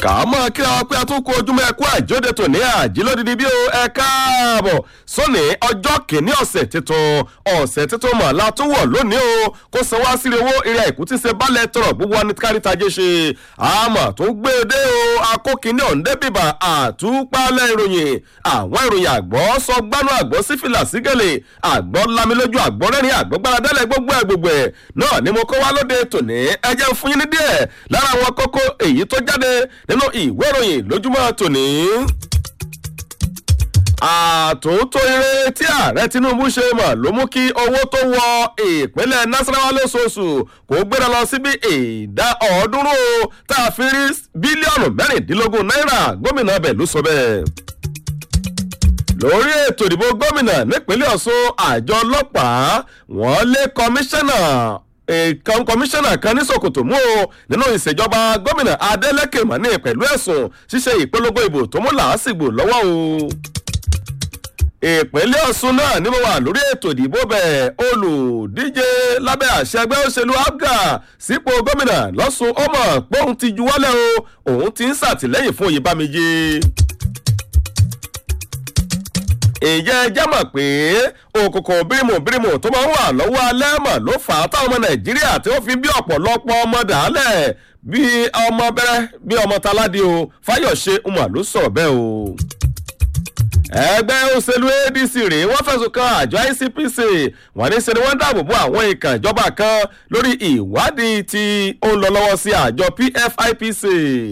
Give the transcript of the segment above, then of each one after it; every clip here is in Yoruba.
kàámọ́ kí wọ́n pé àtúnkù ojúmọ́ ẹ̀kú àìjóde tòní àjílódìdí bí ó ẹ káàbọ̀ sóní ọjọ́ kìíní ọ̀sẹ̀ tuntun ọ̀sẹ̀ tuntun mọ̀ látúwọ̀ lónìí o kó san wá sílé owó eré àìkú tí ṣe balẹ̀ tọrọ gbogbo wa ní kárítajé ṣe àmọ́ tó gbé e dé o akókìíní ọ̀ǹdẹ́ bíbà àtúpalẹ̀ ìròyìn àwọn ìròyìn àgbọ̀ sọ gbánú àgbọ̀ sífìlà sígẹ̀lẹ̀ àgbọ̀ lamilójú àgbọ̀ rẹ́rìn àgbọ̀ gbáradẹ́lẹ̀ gbogbo ẹ̀ gbogbo ẹ̀ náà ni mo kó wá lóde tòní ẹ jẹ́ fún yín ní díẹ̀ lára àwọn kókó èyí tó jáde nínú ìwé ìròyìn lójúmọ́ tòní. àtúntò eré tí ààrẹ tinubu ṣe mọ̀ ló mú kí owó tó wọ ìpínlẹ̀ nasarawa lóṣooṣù kó gbéra lọ sí bí ìdá ọ̀ọ́dúnrún tá a fi rí bílíọ̀nù mẹ́rìndínlógún náírà gómìnà bẹ̀ ló sọ bẹ́ẹ̀ lórí ètò ìdìbò gómìnà nípínlẹ̀ ọ̀ṣun àjọ ọlọ́pàá wọ́n lé kọmíṣánná ìkan kọmíṣánná kan ní sokoto mú o nínú ìṣèjọba gómìnà adeleke mani pẹ̀lú ẹ̀sùn ṣíṣe ìpolongo ìbò tó mú làásìgbò lọ́wọ́ o ìpínlẹ̀ ọ̀ṣun náà ni mo wà lórí ètò ìdìbò bẹ́ẹ̀ olùdíje lábẹ́ àṣẹ ẹgbẹ́ òṣèlú abga sípò gómìnà lọ́sùn ọmọ pọ́ùn ti juwọ́lẹ̀ o òun ti ń ṣàtìlẹ́yìn fún oyèbámẹ́jẹ ìjẹ́ ẹjẹ́ mọ̀ pé òkùnkùn bírímù bírímù tó máa ń wà lọ́wọ́ alẹ́ mọ̀ ló fà á táwọn ọmọ nàìjíríà tí wọ́n fi bí ọ̀pọ̀lọpọ̀ ọmọ dàálẹ̀ bí ọmọ bẹ́rẹ́ bí ọmọ taládé o fáyọ̀ṣe umar ló sọ̀rọ̀ bẹ́ẹ̀ o. ẹgbẹ́ òṣèlú adc rèé wọ́n fẹ̀sùn kan àjọ icpc wọ́n ní sẹ́ni wọ́n dáàbò bo àwọn ìkàn ìjọba kan lórí ìwádìí tí ó ń lọ lọ́wọ́ sí àjọ pfipc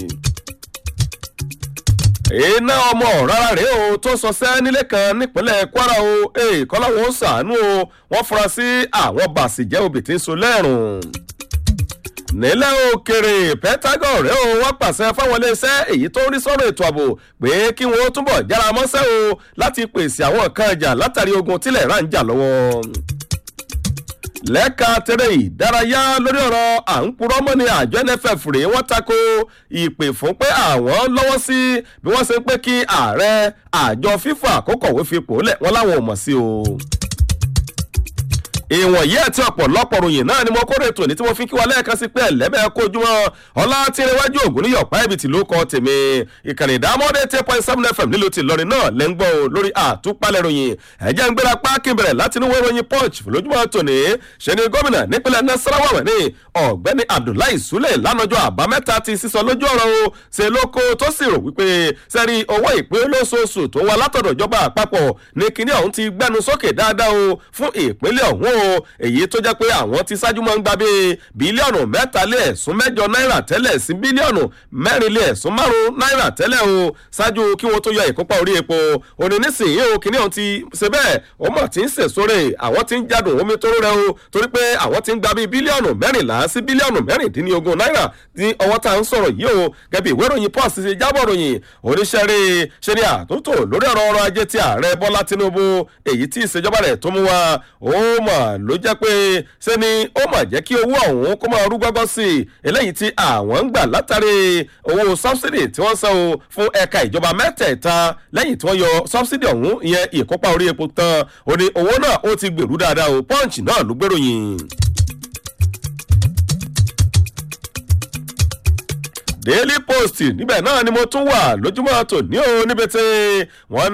iná ọmọ rárá rèé o tó sọsẹ́ nílé kan nípínlẹ̀ kwara o kọ́láwọ́ ó sàánú o wọ́n fura sí àwọn bàṣìjẹ́ obì tí ń so lẹ́rùn. nílẹ̀ òkèrè pentagon rèé o wọ́n pàṣẹ fáwọn iléeṣẹ́ èyí tó ń rí sọ́rọ̀ ètò ààbò pé kí wọ́n túbọ̀ jára mọ́sẹ́ o láti pèsè àwọn nǹkan ìjà látàrí ogun tílẹ̀ rà ń jà lọ́wọ́ lẹ́ka tẹ́lẹ̀ ìdárayá lórí ọ̀rọ̀ à ń purọ́ mọ́ ni àjọ nff rèé wọ́n tako ìpè fún pé àwọn lọ́wọ́ sí bí wọ́n ṣe ń pé kí ààrẹ àjọ fífa àkókòwé fipò lẹ̀ wọ́n láwọn ò mọ̀ sí o ìwọ̀n yìí àti ọ̀pọ̀lọpọ̀ ròyìn náà ni mo kórè ètò ní tí mo fi kí wa lẹ́ẹ̀kan sí pé ẹ̀lẹ́bẹ̀ẹ́ kojúmọ́ ọlá tí irinwájú ògùn ní yọ̀pá ibi tí ló kọ́ tèmi ìkànnì ìdámọ́dé ten point seven fm nílùú ti lọrin náà lẹ́ ń gbọ́ o lórí àtúpalẹ̀ ròyìn ẹ̀jẹ̀ ń gbéra páàkì bẹ̀rẹ̀ láti inú ìròyìn punch lójúmọ́ tòní ṣe ni gómìnà nípínlẹ̀ nasarawa wẹ̀ ní ọ̀gbẹ́ni abdullahi sule lánàjọ́ àbámẹ́ta ti sísọ lójú ọ̀rọ̀ o ṣe lóko tó sì rò wípé sẹ́rí owó ìpín olóṣooṣù tó wà látọ̀dọ̀ ìjọba àpapọ̀ ní kinní ọ̀hún ti gbẹ́nu sókè dáadáa o fún ìpínlẹ̀ ọ̀hún o èyí tó jẹ́ pé àwọn ti ṣáájú máa ń gba bíi bílíọ̀nù mẹ́ta lé ẹ̀sùn mẹ́jọ náírà tẹ́lẹ̀ sí bílíọ̀nù mẹ́rin lé ẹ̀sùn márùn-ún náírà tẹ́lẹ̀ o ṣáájú kí wọ́n tó yọ ìkópa orí epo òní nísìnyí o kìnìún ọ̀hún ti ṣe bẹ́ẹ̀ ó mọ̀ tí ń sèṣore àwọn ti ń jádùn omi tó rẹ̀ o torí pé àwọn ti ń gba bíi bílíọ̀nù mẹ́rìnlá sí bílíọ̀nù mẹ́rìndínlógún náírà ní ọwọ́ tá à ń sọ̀rọ̀ yìí o gẹ́bí ìwé ìròyìn pọ́s ṣe jábọ̀ ròyìn oníṣẹ́rí ṣe ni àtúntò lórí ọ̀rọ̀ ọrọ̀ ajé ti ààrẹ bọ́lá tinubu èyí tí ìṣèjọba rẹ̀ tó mú wa ó mọ̀ ló jẹ́ pé ṣe ni ó mà jẹ́ kí owó ọ̀hún kó máa rú gbọ́gbọ́ sí i eléyìí tí àwọn ń gbà látàrí owó sọ́bsidì tí wọ́n san o fún ẹ̀ka ìjọba mẹ́tẹ̀ẹ̀ta lẹ́yìn tí wọ́n yọ sọ́bsidì ọ̀hún ìyẹn ìkópa orí epo tán ó ní owó náà ó ti gbèrú dáadáa o pọ́ǹchì náà ló gbèròyìn. daily post níbẹ̀ náà ni mo tún wà lójúmọ́ tòní o níbi tí wọ́n